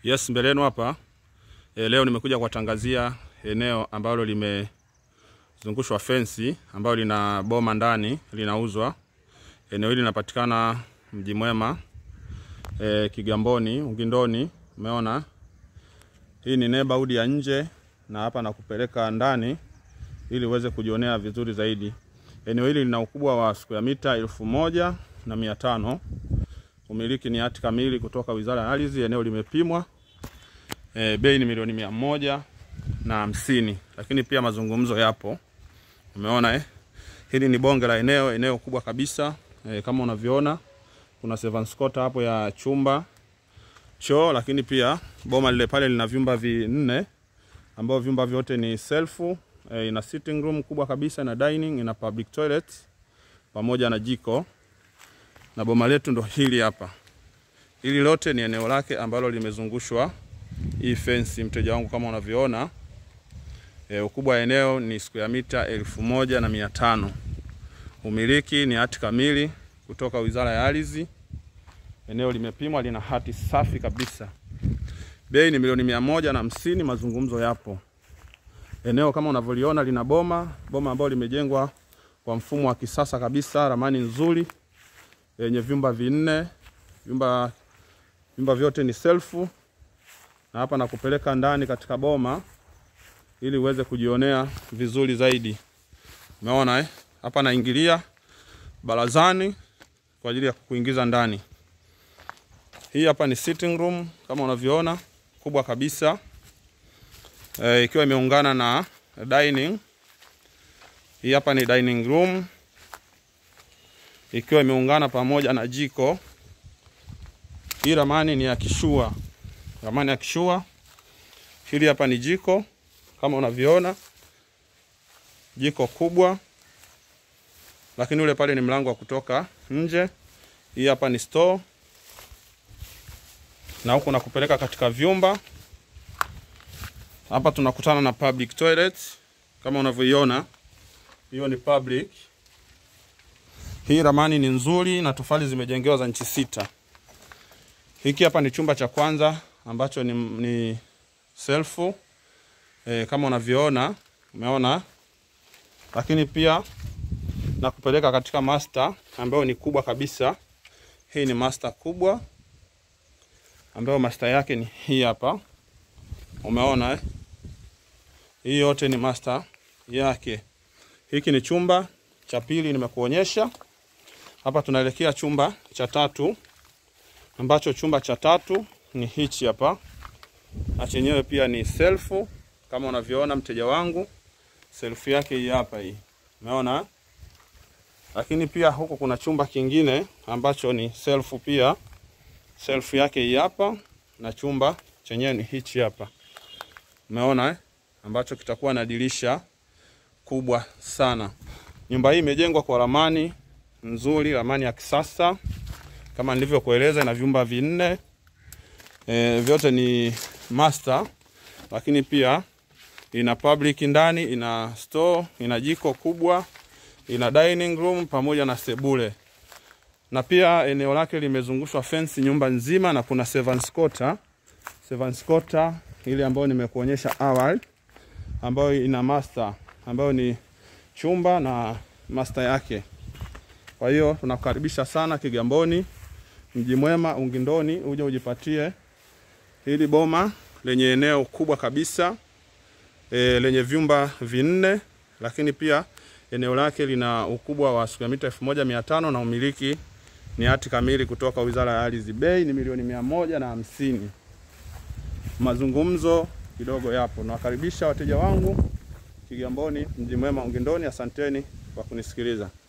Yes, mbele yenu hapa e, leo nimekuja kuwatangazia eneo ambalo limezungushwa fensi ambalo lina boma ndani linauzwa. Eneo hili linapatikana Mji Mwema e, Kigamboni, Ugindoni. Umeona, hii ni neighborhood ya nje na hapa nakupeleka ndani ili uweze kujionea vizuri zaidi. Eneo hili lina ukubwa wa square mita elfu moja na mia tano. Umiliki ni hati kamili kutoka Wizara ya Ardhi. Eneo limepimwa e, bei ni milioni mia moja na hamsini, lakini pia mazungumzo yapo. Umeona eh? Hili ni bonge la eneo, eneo kubwa kabisa e, kama unavyoona kuna servants quarter hapo ya chumba choo, lakini pia boma lile pale lina vyumba vinne ambao vyumba vyote ni self e, ina sitting room kubwa kabisa, ina dining, ina public toilet pamoja na jiko na boma letu ndo hili hapa. Hili lote ni eneo lake ambalo limezungushwa hii fence, mteja wangu, kama unavyoona e, ukubwa wa eneo ni square mita elfu moja na mia tano. Umiliki ni hati kamili kutoka Wizara ya Ardhi. Eneo limepimwa, lina hati safi kabisa. Bei ni milioni mia moja na hamsini. Mazungumzo yapo. Eneo kama unavyoliona lina boma, boma ambalo limejengwa kwa mfumo wa kisasa kabisa, ramani nzuri yenye vyumba vinne, vyumba vyumba vyote ni self, na hapa nakupeleka ndani katika boma ili uweze kujionea vizuri zaidi. Umeona eh? Hapa naingilia barazani kwa ajili ya kuingiza ndani. Hii hapa ni sitting room kama unavyoona, kubwa kabisa e, ikiwa imeungana na dining. Hii hapa ni dining room ikiwa imeungana pamoja na jiko. Hii ramani ni ya kishua, ramani ya kishua. Hili hapa ni jiko kama unavyoona, jiko kubwa, lakini ule pale ni mlango wa kutoka nje. Hii hapa ni store, na huku nakupeleka katika vyumba. Hapa tunakutana na public toilet kama unavyoiona, hiyo ni public hii ramani ni nzuri na tofali zimejengewa za nchi sita. Hiki hapa ni chumba cha kwanza ambacho ni, ni self e, kama unavyoona umeona, lakini pia na kupeleka katika master ambayo ni kubwa kabisa. Hii ni master kubwa ambayo master yake ni hii hapa, umeona eh? Hii yote ni master yake. Hiki ni chumba cha pili nimekuonyesha. Hapa tunaelekea chumba cha tatu ambacho chumba cha tatu ni hichi hapa, na chenyewe pia ni self kama unavyoona mteja wangu, self yake hii hapa hii, umeona. Lakini pia huko kuna chumba kingine ambacho ni self pia, self yake hii hapa, na chumba chenyewe ni hichi hapa, umeona eh? ambacho kitakuwa na dirisha kubwa sana. Nyumba hii imejengwa kwa ramani nzuri, ramani ya kisasa kama nilivyokueleza, ina vyumba vinne e, vyote ni master, lakini pia ina public ndani, ina store, ina jiko kubwa, ina dining room pamoja na sebule, na pia eneo lake limezungushwa fence nyumba nzima, na kuna servants quarter, servants quarter ile ambayo nimekuonyesha awali, ambayo ina master, ambayo ni chumba na master yake. Kwa hiyo tunakukaribisha sana Kigamboni, Mji Mwema, Ugindoni, uje ujipatie hili boma lenye eneo kubwa kabisa e, lenye vyumba vinne, lakini pia eneo lake lina ukubwa wa square mita elfu moja mia tano na umiliki ni hati kamili kutoka Wizara ya Ardhi. Bei ni milioni mia moja na hamsini. Mazungumzo kidogo yapo. Nawakaribisha wateja wangu Kigamboni, Mji Mwema, Ugindoni. Asanteni kwa kunisikiliza.